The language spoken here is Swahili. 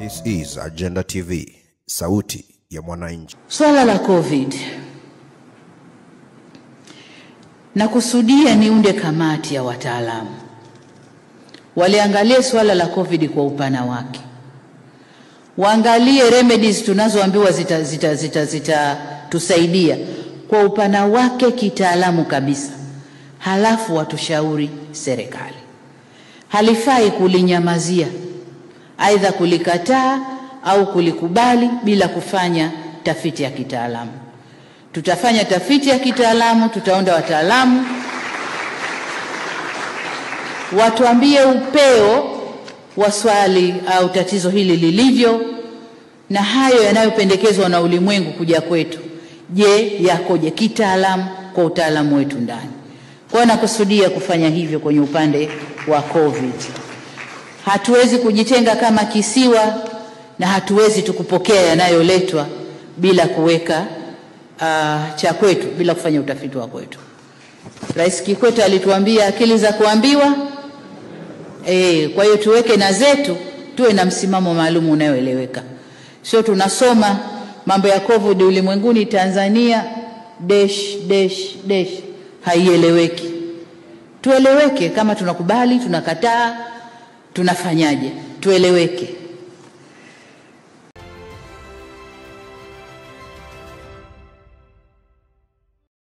This is Agenda TV, sauti ya mwananchi. Swala la COVID nakusudia niunde kamati ya wataalamu waliangalie swala la COVID kwa upana wake, waangalie remedies tunazoambiwa zitatusaidia zita, zita, zita kwa upana wake kitaalamu kabisa, halafu watushauri serikali. Halifai kulinyamazia, aidha kulikataa au kulikubali bila kufanya tafiti ya kitaalamu. Tutafanya tafiti ya kitaalamu, tutaonda wataalamu watuambie upeo wa swali au tatizo hili lilivyo, na hayo yanayopendekezwa na ulimwengu kuja kwetu, je, yakoje kitaalamu kwa utaalamu wetu ndani. Kwa hiyo nakusudia kufanya hivyo kwenye upande wa COVID. Hatuwezi kujitenga kama kisiwa na hatuwezi tukupokea yanayoletwa bila kuweka uh, cha kwetu, bila kufanya utafiti wa kwetu. Rais Kikwete alituambia akili za kuambiwa E, kwa hiyo tuweke na zetu, tuwe na msimamo maalum unaoeleweka, sio tunasoma mambo ya COVID ulimwenguni, Tanzania dash dash dash, haieleweki. Tueleweke, kama tunakubali, tunakataa, tunafanyaje, tueleweke.